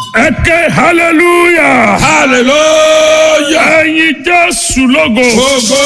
ẹ ké hallelujah hallelujah. ẹyin jésù lógo Gbogbo.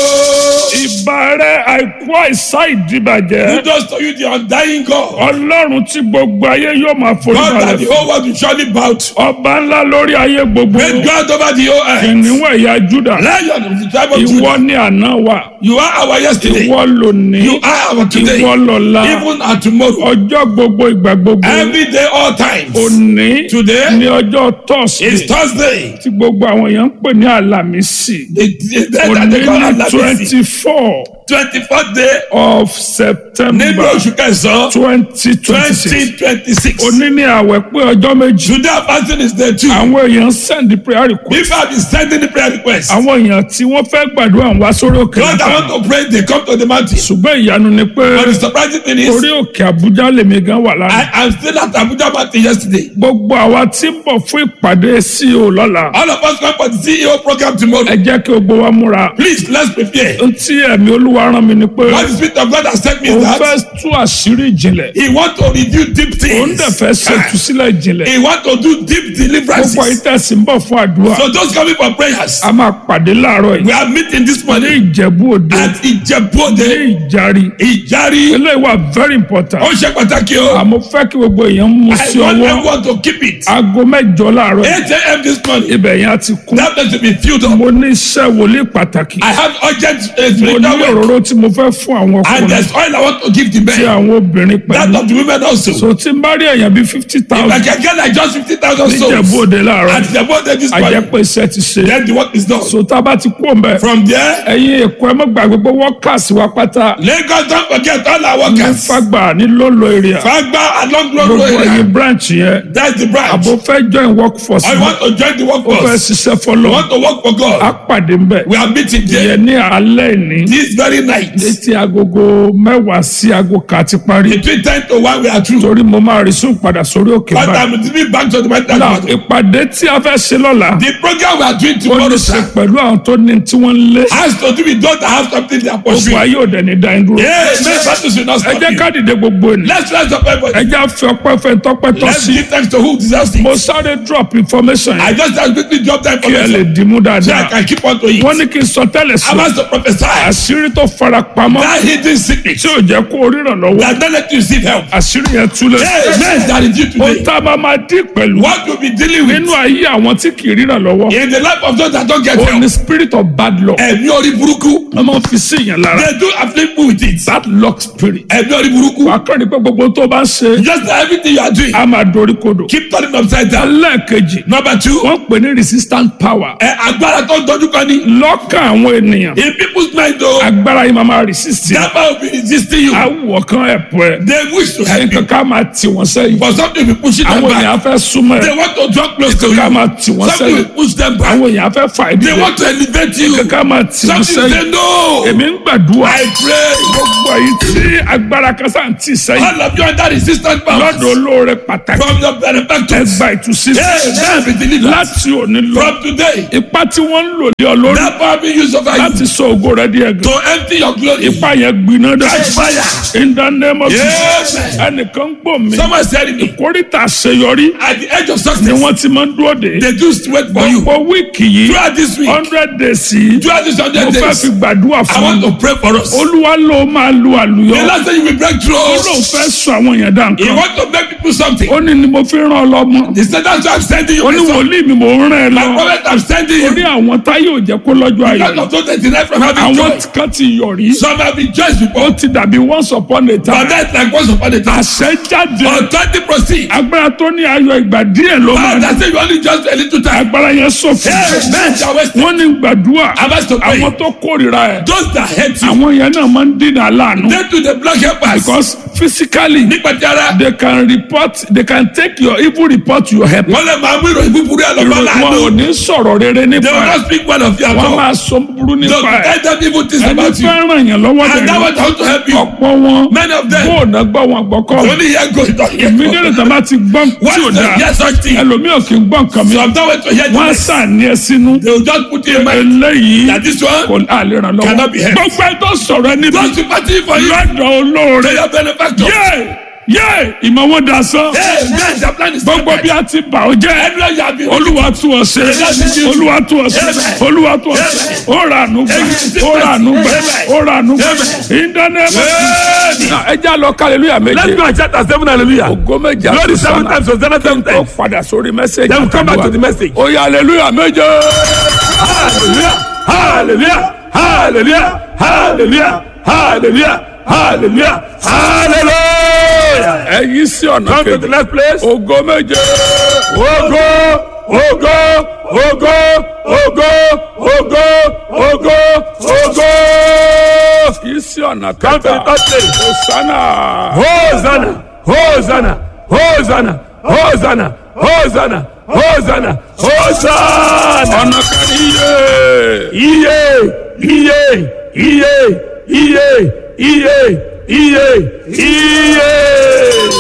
ìbàrẹ̀ àìkú àìsá ìdìbàjẹ́ Kudos to you, the undying God. ọlọ́run tí gbogbo ayé yóò máa forí God that balẹ̀ the fún whole world will surely bow to. ọba ńlá lórí ayé gbogbo Great God over the whole earth. ìníwọ̀ ẹ̀yà júdà Lion of the tribe of ìwọ Judah. ní àná wa You are our yesterday. ìwọ lónìí You are our today. ìwọ lọ́la Even and tomorrow. ọjọ́ gbogbo ìgbà gbogbo Every day, all times. òní Today ní ọjọ́ is tọ́sídẹ̀ẹ́ Thursday. tí gbogbo àwọn èèyàn ń pè ní àlàmísì The, the day that òní they call ní Alabisi. twenty four Twenty-fourth day of nínú september oṣù kẹsàn-án. twenty twenty six Twenty twenty-six. òní ní àwẹ̀ pé ọjọ́ méjì Today our fasting is day two. àwọn èèyàn send prayer request If I be sending the prayer request. àwọn èèyàn tí wọ́n fẹ́ gbàdúrà ń wá sórí òkè God, I nípa want to pray. They come to the mountain. ṣùgbọ́n ìyanu ni pé But the surprising thing is, orí òkè àbújá lèmi gan wà lánàá I am still at Abuja mountain yesterday. gbogbo àwa tí ń bọ̀ fún ìpàdé CEO lọ́la All of us come for the CEO program tomorrow. ẹ jẹ́ kí gbogbo wa múra Please, let's prepare. ohun tí ẹ̀mí olúwa rán mi ni pé What the Spirit of God has sent me is òun that fẹ́ tú àṣírí ìjìnlẹ̀ He want to reveal deep òun things. dẹ̀ fẹ́ ṣe ìtúsílẹ̀ ìjìnlẹ̀ He want to do deep gbogbo deliverances. ìtẹ̀sí ń bọ̀ fún àdúrà So those coming for prayers, a máa pàdé láàárọ̀ we yìí are meeting this ní morning ìjẹ̀bú òde at Ìjẹ̀bú-Òde, ní ìjàrí Ìjàrí. eléyìí wà very important Ó ṣe pàtàkì o. àmọ́ fẹ́ kí gbogbo èèyàn mú I sí want ọwọ́ everyone to keep it. aago mẹ́jọ láàárọ̀ yìí 8 a.m. this morning. ibẹ̀ yẹn á ti kún That place will be filled up. mo ní iṣẹ́ wòlíì pàtàkì I have urgent uh, mo ní spiritual work. òróró tí mo fẹ́ fún àwọn And ọkùnrin there's oil I want to give the tí men. àwọn obìnrin That pẹ̀lú of the women also. so tí n bá rí èèyàn bíi fifty If I thousand can get like just 50,000 níjẹ̀bú souls òde láàárọ̀ at the border this morning, àjẹpẹ́ iṣẹ́ ti ṣe then the work is done. so tá a bá ti kú òǹbẹ From there, ẹ̀yin èkó ẹ má gbàgbé pé workers wa pátá Lagos don't forget all our ní workers. fagbà ní lolo area Fagba along road gbogbo ẹ̀yin area. branch yẹn That's the branch. àbò fẹ́ join workforce I want to join the ó fẹ́ workforce. ṣiṣẹ́ I fọlọ́ want to work for á God. pàdé ń bẹ̀ We are meeting there yẹn ní alẹ́ ní this very night. létí agogo mẹ́wàá sí aago kan ti parí Between 10 to 1 we are through. torí mo máa rí sùn padà sórí òkè But báyìí. I'm giving back to the mountain. Now, ìpàdé tí a fẹ́ ṣe lọ́la The program we are doing ó ní tomorrow ṣe sir, pẹ̀lú àwọn tó ní tí wọ́n ń lé has to do with those that have something they are gbogbo pursuing. ayé òde ní dáin dúró. Yes, men battles will not ẹ stop jẹ́ you. ká dìde gbogbo ènìyàn Let's rise up ẹ everybody. jẹ́ àfi ọpẹ́ fẹ́ tọ́pẹ́ tọ́ Let's sí. give thanks to who deserves it. mo sáré drop information I yẹn just have quickly drop that kí ẹ lè information dìmú so I dáadáa. can keep on to it. wọ́n ní kí n sọ tẹ́lẹ̀ sí I want to prophesy àṣírí tó fara pamọ́ that hidden secret tí ò jẹ́ kó ríran lọ́wọ́ that don't let you receive help. àṣírí yẹn túlẹ̀. Yes, men that is you ohun today. tá a máa máa dín pẹ̀lú What you be dealing with nínú ayé àwọn tí kì í ríran lọ́wọ́ in the life of those that don't get ó help. ní spirit of bad luck Ẹ̀mí orí burúkú. wọ́n máa ń fi sí ìyẹn lára They do afflict me with it. bad luck spirit. Ẹ̀mí orí burúkú. wà á kọ́ ni pé gbogbo tó bá ń ṣe Just like everything you are doing. a máa dorí kodò. Keep turning upside down. lẹ́ẹ̀kejì Number two. wọ́n pè ní resistant power. Ẹ agbára tó ń dojú kan ní. lọ́kàn àwọn ènìyàn In people's mind o. agbára yìí máa máa resist. That man will be resisting you. awọ kan ẹ̀pọ̀ ẹ̀. They wish to help you. nǹkan ká máa tì wọ́n sẹ́yìn. But something will push them àwọn back. èèyàn fẹ́ súnmọ́ They ẹ̀. want to draw close to nǹkan ká you. máa tì wọ́n Something will sẹ́yìn. push them back. àwọn èèyàn fẹ́ fà They ìdílé. want to elevate you. nǹkan ká máa tì wọ́n Something sẹ́yìn. they know. èmi ń gbàdúrà. I pray. gbogbo èyí tí agbára kan sáà ń tì sẹ́yìn. All of you under resistance powers. lọ́dọ̀ olóore pàtàkì. From your benefactors. ẹgbà ìtúsílẹ̀. Yes, be delivered. láti òní lọ. From today. ipa tí wọ́n ń lò ní ọ lórí. That power being used over you. láti sọ ògo rẹ di ẹ̀gàn. To empty your glory. ipa yẹn gbiná dẹ. Catch fire. in the name of Yes. Jesus. ẹnìkan ń gbọ́ mi. Someone said it. kórìtà àṣeyọrí At the edge of ni success. wọ́n ti máa ń dúró de. They do wait for you. gbogbo wíìkì yìí Throughout this week. hundred days yìí Throughout this mo hundred fẹ́ days. fi gbàdúrà I fún want mi. to pray for us. olúwa ló máa lu The àlùyọ. last thing you will break ó through. lóun fẹ́ sọ àwọn èèyàn dá He nǹkan. want to make people something. ó ní ni mo fi rán ọ lọ́mọ. He said that's why I'm sending you. ó ní my son. wòlíì mi mò ń rán ẹ My lọ. prophet I'm sending orí you. àwọn táyé ò jẹ́ kó lọ́jọ́ None ayọ̀. of those that deny from having àwọn joy. kan ti yọ̀rí. Some have been judged ó before. ti dàbí once upon a But time. that's like once upon a time. àṣẹ jáde. Authority proceed. agbára tó ní ayọ̀ ìgbà díẹ̀ ló máa But ní. that's say you only just a little time. agbára yẹn sọ̀fù. Yes, men shall waste. wọ́n ní gbàdúrà. I'm asked to pray. àwọn tó kórìíra ẹ̀. Those that hate you. àwọn yẹn náà máa ń dínà láàánú. They to the block helpers. because physically Nípa ti ara. they can report they can take your evil report to your help. Wọ́n lè máa mú ìròyìn búburú ẹ̀ lọ́gbọ́n wọn ò láàánú. ní sọ̀rọ̀ rere They nípa will ẹ̀. not speak well of you at wọ́n all. máa sọ búburú They nípa will ẹ̀. tell them evil things ẹni about you. fẹ́ràn yẹn lọ́wọ́ And that dẹ̀ was how to help you. ọ̀pọ̀ wọn Many of them. bóònà gbọ́ wọn gbọ́kọ́ Only here go. mílíọ̀nù tó bá ti gbọ́ tí ò Once they dáa hear such thing. ẹlòmíràn kì í gbọ́ nǹkan mi Some don't wait to hear the wọ́n á next. sàn ní ẹ sínú They will just put you in mind eléyìí that this one kò àlè ràn lọ́wọ́ Cannot be helped. gbogbo ẹ tó sọ̀rọ̀ ẹni bí don't sympathy for you. lọ́dọ̀ olóore They are benefactors. yé yé ìmọ̀ wọn da sán Amen. The plan is gbogbo bí a ti bà ó jẹ́ Everywhere you have been. olúwa tún ọ ṣe olúwa tún ọ ṣe olúwa tún ọ ṣe ó rà ànú gbà ó rà ànú gbà ó rà ànú gbà ìdánilẹ́mọ̀ ẹ já lọ hallelujah Let's méje go and shout at seven hallelujah. ògo méje Glory seven àtúnṣe times, Hosanna seven ó times. padà sórí mẹ́sẹ̀gì Then we come back to the message. ó yá hallelujah méje Hallelujah. Hallelujah. Hallelujah. Hallelujah. Hallelujah. Hallelujah. Hallelujah. ẹ yí sí ọ̀nà Come to the kejì next place. ògo méje Ogo, ogo, ogo, ogo, ogo, ogo, ogo. yí sí ọ̀nà Come to the kẹta third place. hosanna Hosanna, Hosanna, Hosanna, Hosanna, Hosanna, Hosanna, Hosanna. ọ̀nà kẹrin yé. Iye, iye, iye, iye, iye, iye, iye.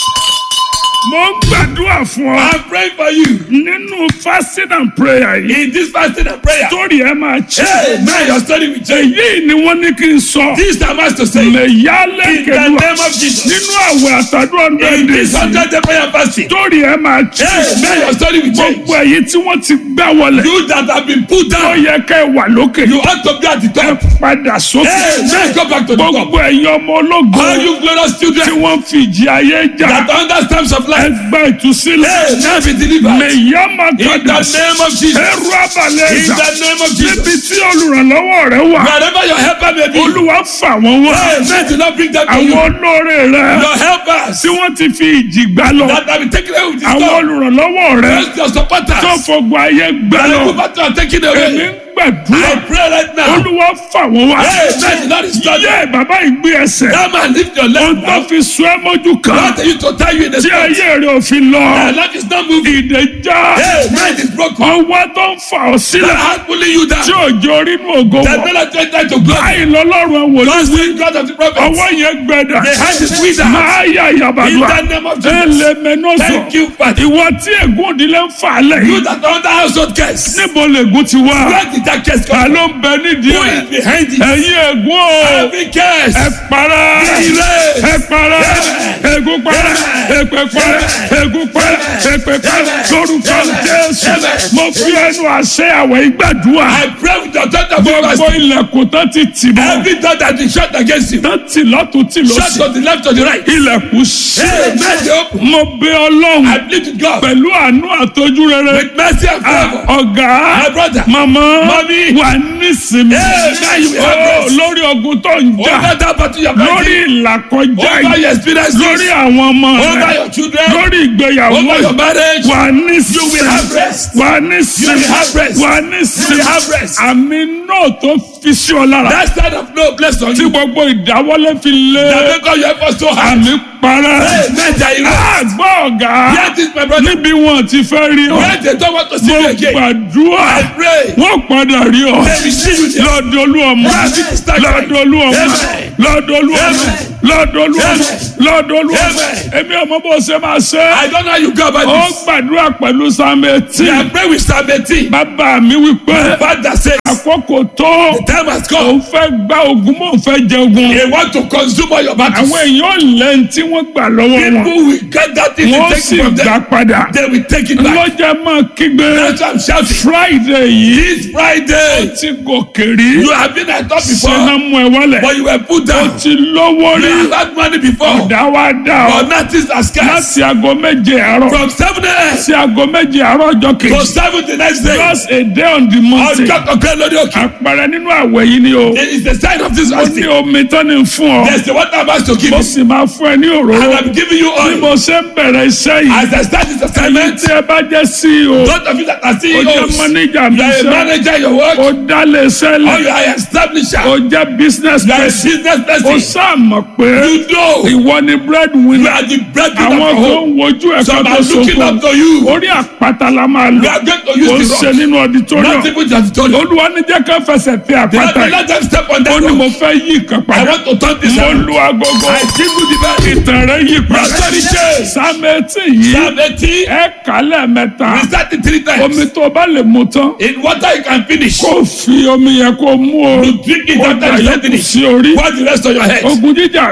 mo ń gbàdúrà fún ọ I'm praying for you nínú fasting and prayer yìí in this fasting and prayer. torí ẹ máa ṣe Hey, man, your story will change. èyí ni wọ́n ní kí n sọ This time I to say, in mẹ̀yálẹ̀ the kẹlúwa name of Jesus, nínú àwẹ̀ àtàdúrà in ndẹ́ndẹ́ this hundred day prayer and fasting, torí ẹ máa ṣe hey, man, your story will change. gbogbo èyí tí wọ́n ti gbá wọlé You that have been put ó down, yẹ ká ẹ wà lókè you ought to be at the ẹ top. padà sókè Hey, man, go back to the top. gbogbo ẹ̀yin ọmọ ológo All you glorious tí children wọ́n fi ìjì ayé jà that under times of ẹ life, gba ìtúsílẹ̀ hey, now be delivered. mẹ̀yámà In the kàdà name of Jesus. ẹrú abalẹ̀ In ẹ̀dá the name of níbi Jesus. tí olùrànlọ́wọ́ rẹ wà Wherever your helper may be, olúwa fà wọ́n wá hey, man, do not bring them to you. àwọn olóore rẹ Your helpers tí wọ́n ti fi ìjì gbá lọ that have been taken away with this àwọn storm. olùrànlọ́wọ́ rẹ Just your supporters. tó fọgbọ ayé gbá And lọ the people are taken èmi away. ń gbàdúrà I pray right now. olúwa fà wọ́n wá Hey, man, do not disturb them. yé bàbá ìgbé ẹsẹ̀ That man, lift your ohun leg tó now. fi sún ẹ mójú kan What are you to tie you in the tí spot? ayé rẹ ò fi lọ My life is not moving. ìdè já Hey, mind is broken. ọwọ́ tó ń fà ọ́ That sílẹ̀ hand pulling you tí down. òjò rínú ògo That wọ̀ not let you enter to glory. báyìí lọ́lọ́run wò ló God is God of the prophets. ọwọ́ yẹn gbẹdà The hand is withered. máa yà In yàbàdùà the name of Jesus. ẹlẹmẹnọsọ Thank you, Father. ìwọ tí ègún ìdílé ń fà lẹ You that are under household curse. níbo lègún ti wá Where did that curse ta come ló ń bẹ nídìí Who ẹ is behind it? ẹ̀yin ègún o Every curse. ẹ para Erase. ẹ para ègún para èpè para ègún para èpè para lórúkọ jésù mo fi ẹnu àṣẹ àwẹ̀ ìgbàdúrà I pray with the authority of gbogbo God. ilẹ̀kùn tó ti tì mọ́ Every door that is shut against you. tó ti lọ́tún tì Shut lọ́sì to the left or the right. ilẹ̀kùn ṣí Hey, mercy open. mo bẹ ọlọ́run I plead with God. pẹ̀lú àánú àtọ́jú rere With mercy and Ah, favor. ọ̀gá My brother. màmá Mommy. wà nísìmí Hey, now you have Oh, rest. lórí ogun tó ń jà Over that battle you are lórí fighting. ìlàkọjá Over yìí your experiences. lórí àwọn ọmọ Over rẹ your children. lórí ìgbéyàwó Over your yìí marriage. wà You will nísìmí have rest. wà You nísìmí will have rest. wà You nísìmí will have rest. àmì náà tó fi sí ọ lára That side of no bless on tí you. gbogbo ìdáwọ́lé fi lé That make all your efforts so hard. àmì parẹ́ Hey, man, that you àgbọ̀ ọ̀gá Hear this, my brother. níbi wọn ti fẹ́ rí ọ When they don't want to see mo you again. gbàdúrà I pray. wọ́n padà rí ọ They will see you there. lọ́dọ̀ olúọmọ lọ́dọ̀ olúọmọ Amen. lọ́dọ̀ olúọmọ Amen. lọ́dọ̀ olúọmọ Amen. lọ́dọ̀ olúọmọ Amen. èmi ọmọ bó ṣe máa ṣe I don't know how you go about ó this. gbàdúrà pẹ̀lú sàmẹ́tì I pray with Psalm 18. bàbá mi wípé Father says, àkókò tó time has òun come. fẹ́ gba ogun mò ń fẹ́ jẹ ogun They want to consume all your battles. àwọn èèyàn lẹ́yìn tí wọ́n gbà lọ́wọ́ wọn People will get that thing wọ́n and sì take it from gbà them. padà They will take it back. lọ́jà máa kígbe That's why I'm shouting. friday yìí This Friday, ti gòkè rí you have been at top ṣe before, náà mú ẹ wálẹ̀ but you were put down. ti lówó rí You have had money before, ọ̀dà wa dà ọ́ but nothing has scarce. láti aago méje àárọ̀ From 7 a.m. sí aago méje àárọ̀ ọjọ́ to kejì 7 the next day, just a day on the mountain ọjọ́ kankan lórí òkè. àpẹẹrẹ nínú àwẹ̀ yìí ni o It is the sign of this ó ní fasting. omi tán ní fún ọ There's the water I'm about to give mo you. sì máa fún ẹ ní And òróró I'm giving you bí oil. mo ṣe ń bẹ̀rẹ̀ iṣẹ́ yìí As I start this ẹ̀yin assignment, tí ẹ bá jẹ́ CEO those of you that are ó jẹ́ CEOs, manager mi you are a iṣẹ́ manager in your work, ó dálé iṣẹ́ or lẹ̀ you are an establisher, ó jẹ́ business you are a person business ó person. sàmọ̀ pé You know ìwọ ni you breadwinner are the breadwinner àwọn for tó home. ń wojú ẹ̀ka Some tó are looking sọ̀kọ̀ up to you. orí àpáta la máa You lò are going to ó use ṣe the rock. nínú auditorium Not even just told you. olúwa ní jẹ́ ká fẹsẹ̀ tẹ Let àpáta me yìí let them step on ó that ní mo rock. fẹ́ yí nǹkan I padà want to turn this mo around. lu agogo I jingle the bell. ìtàn rẹ yí padà Prosperity change. sámẹ́tì yìí Psalm 18, ẹ kálẹ̀ mẹ́ta we start it three omi times. tó bá lè mu tán In water you can finish. kó fi omi yẹn kó mú o You drink it kó after dà you yókù finish. sí orí Pour the rest on your head. ogun jíjà rẹ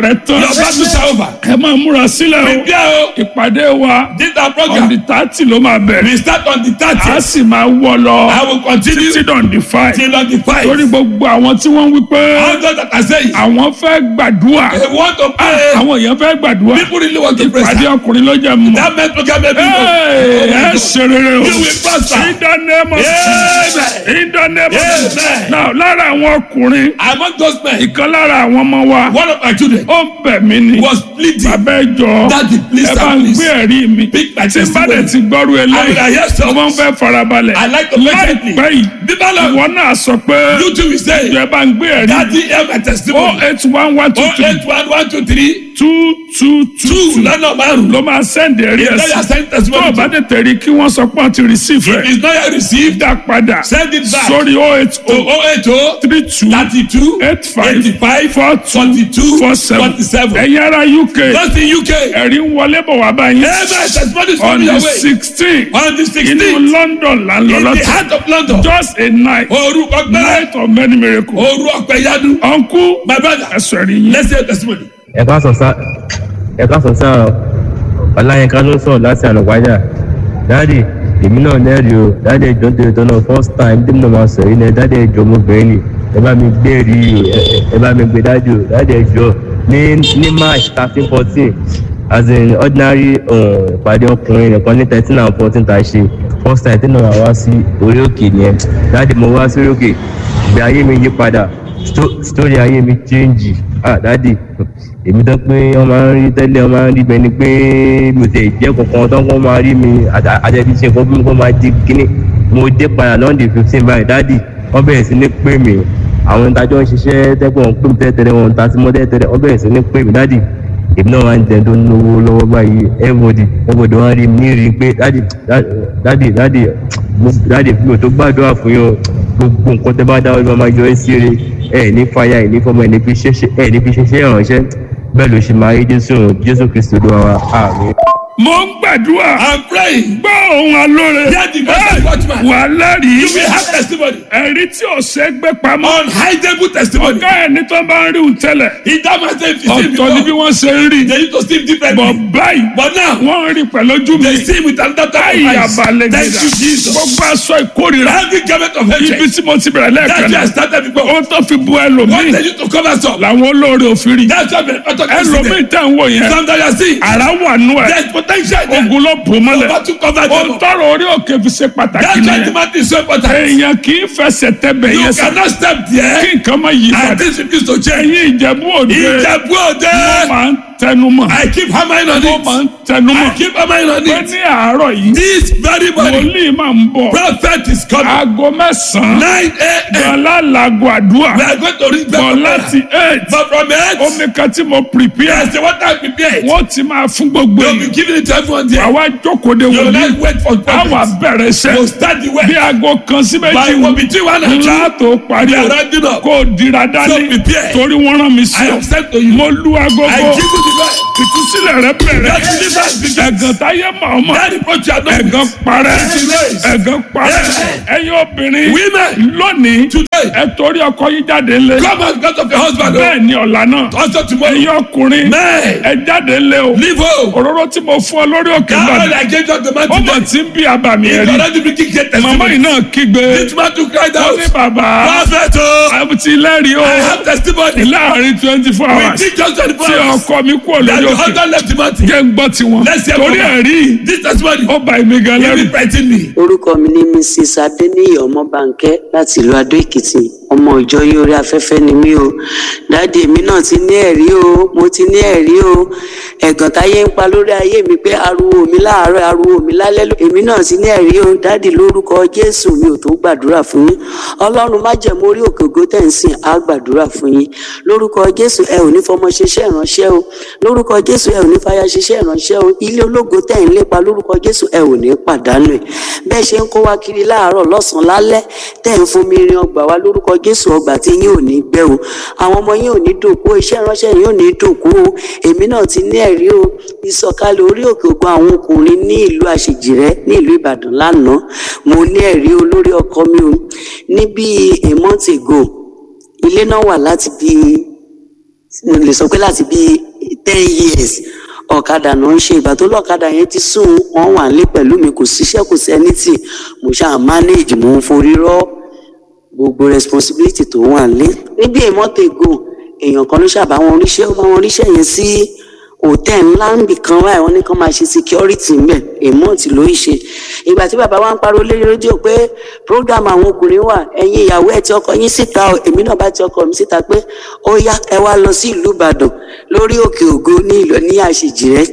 rẹ tán Your battles are over. ẹ máa múra sílẹ̀ o Prepare o. ìpàdé wa This our on the program. thirty ló máa bẹ̀rẹ̀ We start on the a 30th. sì máa wọ̀ lọ I will continue títí on the five till on the 5th. torí gbogbo àwọn tí wọ́n ń wí pé All those that are saying, àwọn fẹ́ gbàdúrà they want to pray. àwọn èèyàn fẹ́ gbàdúrà People really want to pray. ìpàdé ọkùnrin ló jẹ́ mọ́. That meant program every Hey, ẹ month. ṣe rere o. You will prosper. In the name of Jesus. Amen. In the name of Jesus. Amen. Now lára àwọn ọkùnrin Among those men, ìkan lára àwọn ọmọ wa one of my children ó ń bẹ̀ mí ni. was pleading. Bàbá ẹ jọ Daddy, please, ẹ bá ń please. gbé ẹ̀rí mi. Pick my Tí n bá dẹ̀ testimony. ti gbọ́rú I will eléyìí, hear some. mo máa ń fẹ́ farabalẹ̀. I like to patiently. Láìpẹ́ yìí, Bíbá lọ. ìwọ náà sọ pé You too will say, ẹ bá ń gbé ẹ̀rí mi. Daddy, hear my Oh testimony. eight one one two Oh, three eight, one, one, two, three, two two two two, two lọ́nà márùn-ún. ló máa sẹ́ndì ẹ̀rí ẹ̀ Tell your sí. send Tó o testimony. bá tètè rí kí wọ́n sọ pé wọ́n ti receive If rẹ̀. it's not yet received, dá padà send it back sórí oh eight to oh 080 three two 32 eight five 85 four two 42 four seven 47. ẹ̀yin ará UK Just in UK. ẹ̀rí ń wọlé bọ̀ wá báyìí Amen. Testimony is on coming the your way. sixteen On the inú 16th, London là ń lọ in the lọ́tọ̀ heart of London. just a night Òru ọ̀pẹ̀rẹ̀. night of many miracles Òru ọ̀pẹ̀yadu. uncle My brother, ẹ̀sọ̀ ẹ̀rí yín let's hear your testimony. ẹ ká sọ sá ẹ ká sọ sá ọláyínká ló sọ̀rọ̀ láti àlùwájà dáàdì èmi náà lẹ́rìí o dáàdì ẹjọ́ tó tó náà first time tí mo máa sọ yìí ni dáàdì ẹjọ́ ọmọbìnrin ni ẹ bá mi gbé rí o ẹ- ẹ- ẹ bá mi gbé dáàdì o dáàdì ẹjọ́ ní ní march thirteen fourteen as in ordinary um, ìpàdé ọkùnrin nìkan ní thirteen and fourteen tá a ṣe first time tí mo máa wá sí orí òkè nìyẹn dáàdì mo wá sórí òkè ìgbé ayé mi yí padà sto- story ayé mi change ah dadi èmi tó pé wọn máa ń rí tẹ́lẹ̀ wọn máa ń rí bẹ́ẹ̀ ni pé mi ò tẹ̀ jẹ́ kankan tó kọ́ máa rí mi àtẹ̀bí ṣe nǹkan bí mi kò máa di kíní mo dé padà lọ́ndì fifteen báyìí dadi wọ́n bẹ̀rẹ̀ sí ní pè mí àwọn ìtajọ́ ń ṣiṣẹ́ tẹ́gbọ̀n ń pè mí tẹ́tẹ́rẹ́ wọn ta sí mọ́ tẹ́tẹ́rẹ́ wọ́n bẹ̀rẹ̀ sí ní pè mí dadi èmi náà máa ń jẹ tó ń lówó lọ́wọ́ báyìí everybody everybody wọ́n rí mi ní rí i pé dadi dadi dadi dadi mi ò tó gbàdúrà fún yín o gbogbo nǹkan tẹ bá dáwọ́ ló máa yọ ẹ́ sí eré ẹ ní fàyà ẹ ní fọmọ ẹ ní fi ṣẹṣẹ ẹ ní fi ṣẹṣẹ ìrànṣẹ́ bẹ́ẹ̀ ló ṣe máa rí jésù jésù kristu ló wà àmì. mo ń gbàdúrà I'm praying. gbọ́ ohun alóore Hear the voice of the watchman. wà lẹ́rìí You will have testimony. ẹ̀rí tí ò ṣe é gbé pamọ́ Unhidable testimony. ọ̀gá ẹ̀ ní tó bá ń rí òun tẹ́lẹ̀ He that man say if you see ọ̀tọ̀ ni bí before, wọ́n ṣe ń rí they used to see bọ̀ differently. báyìí But now, wọ́n ń rí pẹ̀lú ojú mi they see with another type báyìí of eyes. abalẹ̀ Thank you, Jesus. gbogbo aṣọ ìkórìíra Every garment of ibi hatred tí mo ti bẹ̀rẹ̀ lẹ́ẹ̀kan that you náà have started before, ó tó fi bu what ẹlòmíì they used to cover some. làwọn olóore òfin rí That's why the author can see ẹlòmíì them. tẹ̀ ń wò yẹn Some that you are seeing, ara wà nù ẹ̀ there's potential there. ogun ló bò mọ́lẹ̀ Over to cover ó them up. tọrọ orí òkè fi ṣe pàtàkì That's why the nìyẹn matter is so important. èèyàn kì í fẹsẹ̀ tẹ́bẹ̀ You yẹn sá cannot step kí there nǹkan má yí and padà this refuse to change. ẹ̀yin ìjẹ̀bú òde Ìjẹ̀bú òde. wọ́n máa ń tẹnu mọ́ I keep hammering on wọ́n máa it. ń tẹnu mọ́ I keep hammering on pé it. ní àárọ̀ yìí This very morning, wòlíì máa ń bọ̀ prophet is coming. aago mẹ́sàn-án 9 a.m. gbọ̀nlá làgọ̀ àdúrà We are going to reach bọ̀ back láti eight But from it, omi kan tí mo prepare yes, the water I prepared. wọ́n ti máa fún gbogbo You'll be èèyàn giving it to everyone there. àwa jókòó de You will wòlíì not wait for àwa prophets. bẹ̀rẹ̀ iṣẹ́ You start the work. bí aago kan sí By méjì one between one and two, ńlá tó parí we are o rounding up. kó o dira dání So prepare. torí wọ́n rán mi sí I ọ have sent to you. mo lu I agogo give you the right. ìtúsílẹ̀ rẹ bẹ̀rẹ̀ That deliverance begins. ẹ̀gàn táyé màmá That reproach you are not ẹ̀gàn parẹ́ Yes. ẹ̀gàn parẹ́ ẹ̀yin obìnrin Women, lónìí today, ẹ torí ọkọ yín jáde ńlẹ̀ come out because of your husband. bẹ́ẹ̀ ni ọ̀la náà oh. Also tomorrow, ẹ̀yin ọkùnrin men, ẹ jáde ńlẹ̀ o leave home. òróró tí mo fún ọ lórí òkè That náà oil I gave you on the man ó mọ̀ today. tí ń bí abàmì He's ẹ̀rí already bringing great màmá yìí testimony. náà kígbe This man to cry ó out. ní bàbá Prophet, oh, àbùtí lẹ́rìí o I have testimony. láàrin twenty four We hours think just 24 tí hours. ọkọ mi kúrò That lórí the òkè husband left the mountain. jẹ́ ń gbọ́ tiwọn Let's hear torí from her. ẹ̀rí This testimony ó ba èmi gan lẹ́rù really frightened me. orúkọ mi ní mrs adeniyi ọmọbànkẹ láti ìlú adó èkìtì ọmọ ìjọ yìí orí afẹ́fẹ́ ni mí o dáàdi èmi náà ti ní ẹ̀rí o mo ti ní ẹ̀rí o ẹ̀gàn táyé ń pa lórí ayé mi pé ariwo mi láàárọ̀ ariwo mi lálẹ́ ló èmi náà ti ní ẹ̀rí o dáàdi lórúkọ jésù mi ò tó gbàdúrà fún yín ọlọ́run má jẹ́ mórí òkè ògo tẹ̀ ń sìn á gbàdúrà fún yín lórúkọ jésù ẹ ò ní fọmọ ṣiṣẹ́ ìránṣẹ́ o lórúkọ jésù ẹ ò ní fàyà ṣiṣẹ́ ìránṣẹ́ o ilé ológo tẹ̀ ń lépa lórúkọ jésù ẹ ò ní pàdánù ẹ̀ bẹ́ẹ̀ ṣe ń kó wa kiri láàárọ̀ lọ́sàn-án lálẹ́ tẹ̀ ń fomi rin ọgbà wa lórúkọ jésù ọgbà tí yín ò ní gbẹ o àwọn ọmọ yín ò ní dòkú o iṣẹ́ ìránṣẹ́ yín ò ní dòkú o èmi náà ti ní ẹ̀rí o ìsọ̀kalẹ̀ orí òkè ògùn àwọn ọkùnrin ní ìlú àṣejìrẹ́ ní ìlú ìbàdàn lánàá mo ní ẹ̀rí o lórí ọkọ mi o ní bíi a month ago ilé náà wà láti bíi mo lè sọ pé láti bíi ten years ọ̀kadà náà ń ṣe ìgbà tó lọ́kadà yẹn ti sùn wọ́n wà nílé pẹ̀lú mi kò síṣẹ́ kò sí ẹni tì mo ṣáà manage mo ń forí rọ́ gbogbo responsibility tó wà nílé níbi ìmọ̀tò ìgò èèyàn kan ló ṣàbá wọn oríṣẹ́ ó bá wọn oríṣẹ́ yẹn sí hòtẹ́ẹ̀lì ńlá níbì kan wáyé wọn ní kán máa ṣe security ńbẹ èmọ́ọ̀tì ló ń ṣe ìgbà tí bàbá wa ń pariwo lórí rédíò pé program àwọn ọkùnrin wà ẹ̀yin ìyàwó ẹ̀ tí ọkọ yín síta o èmi náà bá ti ọkọ mi síta pé ó yá ẹ wá lọ sí ìlú ìbàdàn lórí òkè ògo ní ìlọ ní àṣejì rẹ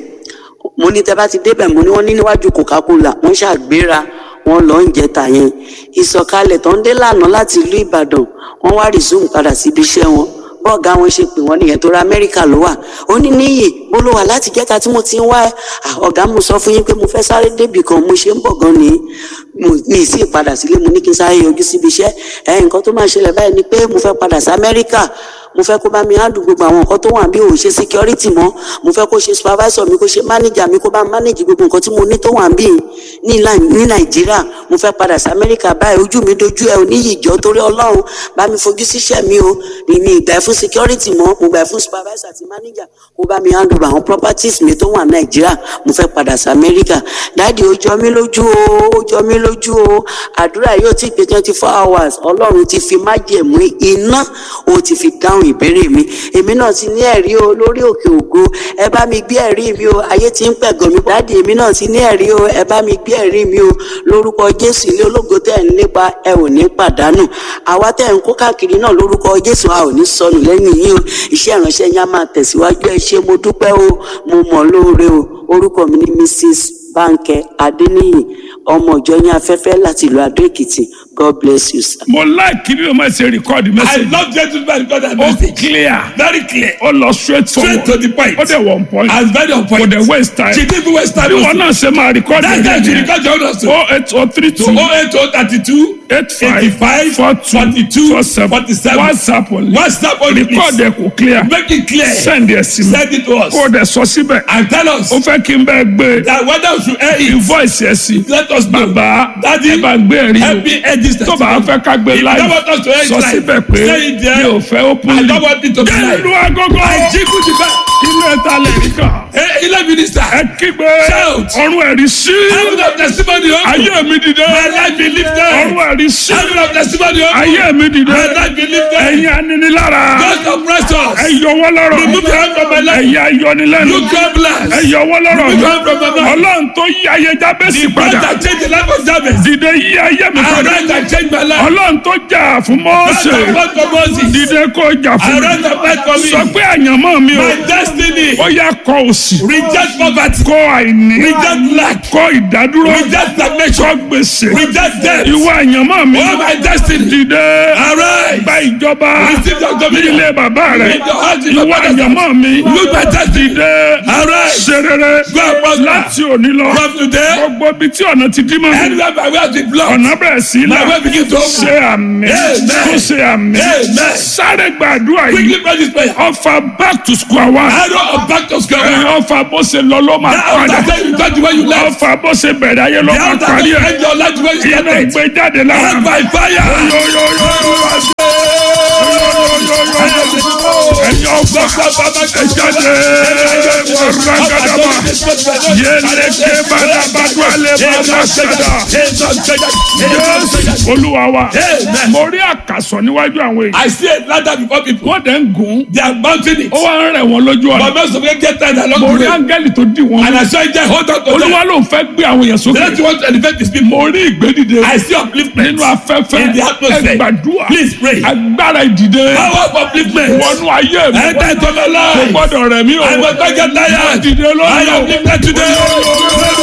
mo ní tẹ bá ti débẹ̀ mo ní wọ́n ní níwájú coca-cola wọ́n ṣàgbéra wọ́n lọ ń jẹta yẹn ìsọ̀kalẹ̀ tó ń dé lànà láti ìlú ìbàdàn wọ́n wá resume padà síbi iṣẹ́ wọn bọ́ọ̀gá wọn ṣe pè wọ́n nìyẹn tó ra amẹ́ríkà ló wà ó ní níyì bó ló wà láti jẹ́ta tí mo ti ń wá ẹ ọ̀gá mo sọ fún yín pé mo fẹ́ sáré débì kan mo ṣe ń bọ̀ gan ni mo ní sí ìpadà sílé mo ní kí n sáré yọjú síbi iṣẹ́ ẹ nǹkan tó máa ṣẹlẹ̀ báyìí ni pé mo fẹ́ padà sí amẹ́ríkà mo fẹ́ kó bá mi handle gbogbo àwọn nǹkan tó wà bí òun ṣe security mọ́ mo fẹ́ kó ṣe supervisor mi kó ṣe manager mi kó bá manage gbogbo nǹkan tí mo ní tó wà bí ní nàìjíríà mo fẹ́ padà sí amẹ́ríkà báyìí ojú mi dojú ẹ oníyì ìjọ torí ọlọ́run bá mi fojú síṣẹ́ mi o mi ìgbà ẹ fún security mọ́ mo gbà ẹ fún supervisor àti manager kó bá mi handle àwọn properties mi tó wà nàìjíríà mo fẹ́ padà sí amẹ́ríkà dáàdi ó jọ mí lójú o ó jọ mí lójú o àdúrà yóò ti pé twenty four hours ọlọ́run ti fi májẹ̀mú iná ó ti fi dáhùn ìbéèrè mi èmi náà ti ní ẹ̀rí o lórí òkè ògo ẹ bá mi gbé ẹ̀rí mi o ayé ti ń pẹ̀gàn mi dáàdi èmi náà ti ní ẹ̀rí o ẹ bá mi gbé ẹ̀rí mi o lórúkọ jésù ilé ológo tẹ̀ ń lépa ẹ ò ní pàdánù àwa tẹ̀ ń kó káàkiri náà lórúkọ jésù a ò ní sọnù lẹ́yìn yín o iṣẹ́ ìránṣẹ́ yín á máa tẹ̀síwájú ẹ ṣé mo dúpẹ́ o mo mọ̀ lóore o orúkọ mi ni mrs bánkẹ́ adéníyì ọmọ ìjọ yín afẹ́fẹ́ láti ìlú adó èkìtì god bless you sir. mo like bí o máa ṣe record I message. love gentleman God and ó message. clear Very clear. ó lọ straight Straight forward to the point. ó dẹ̀ one point And very on kò point. dẹ̀ waste time. She didn't waste time. bí wọn also. náà ṣe máa record That's why she yẹn record your own o eight o three to two 08032 eight five 85 four two 42 four seven 47. whatsapp only WhatsApp only record please. ẹ̀ kò clear Make it clear. send ẹ̀ sí mi Send it to us. kó o dẹ̀ sọ síbẹ̀ And tell us ó fẹ́ kí n bẹ́ẹ̀ gbé that whether we should air it. invoice ẹ̀ sí Let us know. bàbá Daddy, ẹ bá gbé ẹ̀rí help me air this o tó bá fẹ́ ká gbé If you live don't want us to air it sọ live, síbẹ̀ pé say it there. mi ò fẹ́ open I link don't want it to be jẹ́ live. ìlú agogo I jiggle the bell. inú ẹ̀ta lè rí kan Hey, Ilé minister. ẹ kígbe Shout. ọ̀run ẹ̀rí sí Heaven of testimony open. ayé mi dìde My life be lifted. ọ̀run ẹ̀rí sí Heaven of testimony open. ayé mi dìde My life be lifted. ẹ̀yin aninilára God oppress us. ẹ yọ wọ́n lọ́rọ̀ Remove your hand from my life. ẹ̀yin ayọnilẹ́nu You God bless. ẹ yọ wọ́n lọ́rọ̀ Remove your hand from my life. ọlọ́run tó yí ayé jábẹ́sì The God padà that changed the life of Jabez. dìde yí ayé mi padà Arise and change my life. ọlọ́run tó jà fún God Mósè that fought for Moses. dìde kó jà fún mi Arise and fight for me. sọ pé àyànmọ́ mi o My destiny. ó yá kọ òsì Reject poverty. kọ àìní Reject lack. kọ ìdádúró Reject kọ stagnation. gbèsè Reject death. ìwọ àyànmọ́ mi Oh, my destiny. dìde Arise. gba ìjọba Receive your ní dominion. ilé bàbá rẹ In your heart, in your ìwọ father's àyànmọ́ mi Look my destiny. dìde Arise. ṣe rere Go and prosper. láti òní lọ From today, gbogbo ibi tí ọ̀nà ti dí mọ́ mi anywhere my way has been blocked. ọ̀nà bẹ̀rẹ̀ sí My là way begin to open. ṣe àmì Amen. tó ṣe àmì Amen. sáré gbàdúrà yìí Quickly pray this prayer. ọfà back to square one Arrow of back to square one. ọfà bó ṣe lọ ló máa Now, padà after you got the way you left. ọfà bó ṣe bẹ̀rẹ̀ ayé ló The máa after parí you ẹ̀ end your life the way you iná started. gbé jáde lára End by fire. ẹ̀yin ọfà ẹ jáde mọ̀rọ̀gàdàmà yélékè bàdàbàdù alẹ́ bàdàsàdà Jésù olúwa wa Amen. mo rí àkàsọ̀ níwájú àwọn èèyàn I see a ladder before people. wọ́n dẹ̀ ń gùn They are mounting it. ó wá ń rẹ̀ wọ́n lójú But ọ̀nà most of them get tired along mo the rí way. áńgẹ́lì tó dì wọ́n And I saw angel hold on to them. olúwa ló ń fẹ́ gbé àwọn èèyàn The sókè next you want to elevate these people. mo rí ìgbédìde I see upliftment. nínú afẹ́fẹ́ In the atmosphere. ẹgbàdúrà Please pray. agbára ìdìde Power of upliftment. wọnú ayé mi Enter into my kò life. gbọ́dọ̀ rẹ̀ mí o I will not get tired. dìde I lónìí am o. lifted today.